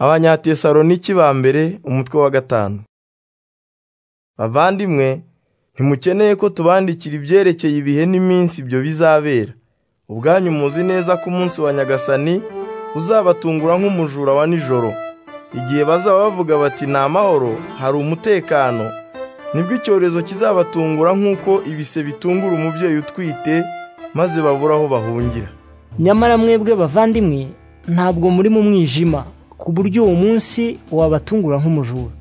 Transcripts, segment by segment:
abanyatesaloniki ba mbere umutwe wa gatanu bavandimwe ntimukeneye ko tubandikira ibyerekeye ibihe n'iminsi ibyo bizabera ubwanyu muzi neza ko umunsi wa nyagasani uzabatungura nk'umujura wa nijoro igihe bazaba bavuga bati ni amahoro hari umutekano nibwo icyorezo kizabatungura nk'uko ibise bitungura umubyeyi utwite maze babura aho bahungira nyamara mwebwe bavandimwe ntabwo muri mu mwijima ku buryo uwo munsi wabatungura nk'umujura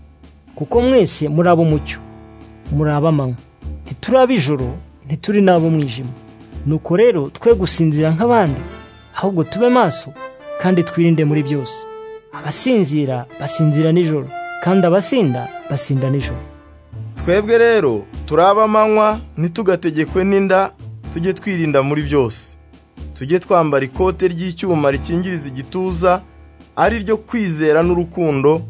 kuko mwese muri ab'umucyo muri ab'amanywa ntituri ab'ijoro ntituri n'ab'umwijima nuko rero twe gusinzira nk'abandi ahubwo tube maso kandi twirinde muri byose abasinzira basinzira nijoro kandi abasinda basinda nijoro twebwe rero turi ab'amanywa ntitugategekwe n'inda tujye twirinda muri byose tujye twambara ikote ry'icyuma rikingiriza igituza ari ryo kwizera n'urukundo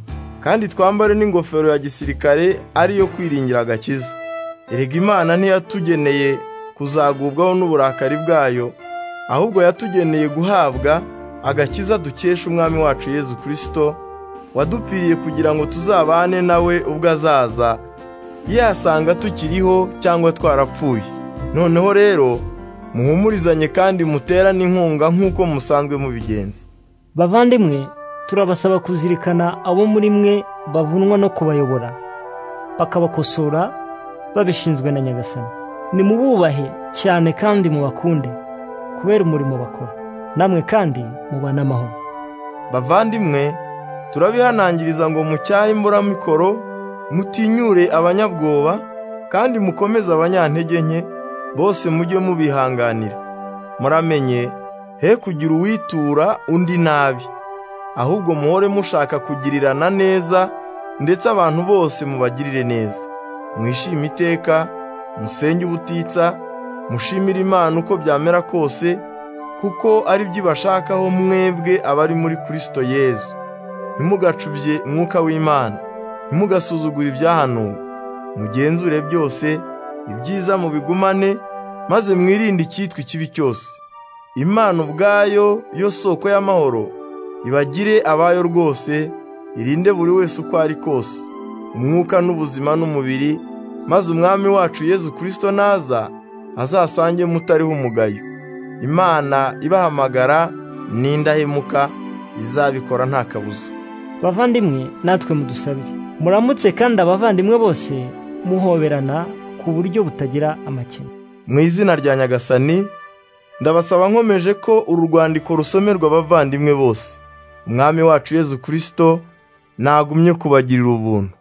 kandi twambare n'ingofero ya gisirikare ariyo kwiringira agakiza erega imana ntiyatugeneye kuzagubwaho n'uburakari bwayo ahubwo yatugeneye guhabwa agakiza dukesha umwami wacu yezu kirisito wadupfiriye kugira ngo tuzabane nawe ubwo azaza yasanga tukiriho cyangwa twarapfuye noneho rero muhumurizanye kandi muterane inkunga nk'uko musanzwe mubigenza bavandimwe turabasaba kuzirikana abo muri mwe bavunwa no kubayobora bakabakosora babishinzwe na nyagasani nimububahe cyane kandi mubakunde kubera umurimo bakora namwe kandi mubane amahoro bavandimwe turabihanangiriza ngo mucyahe imburamikoro mutinyure abanyabwoba kandi mukomeze abanyantege nke bose mujye mubihanganira muramenye he kugira uwitura undi nabi ahubwo muhore mushaka kugirirana neza ndetse abantu bose mubagirire neza mwishime iteka musenge ubutitsa mushimire imana uko byamera kose kuko ari byo ibashakaho mwebwe abari muri kirisito yezu ntimugacubye mwuka w'imana ntimugasuzugure ibyahanuwe mugenzure byose ibyiza mubigumane maze mwirinde icyitwa ikibi cyose imana ubwayo yo soko y'amahoro ibagire abayo rwose irinde buri wese uko ari kose umwuka n'ubuzima n'umubiri maze umwami wacu yezu kirisito naza azasange mutariho umugayo imana ibahamagara n'indahemuka izabikora nta kabuza bavandimwe natwe mudusabire muramutse kandi abavandimwe bose muhoberana ku buryo butagira amakemwa mu izina rya nyagasani ndabasaba nkomeje ko uru rwandiko rusomerwa abavandimwe bose umwami wacu yezu kirisito ntagumye kubagirira ubuntu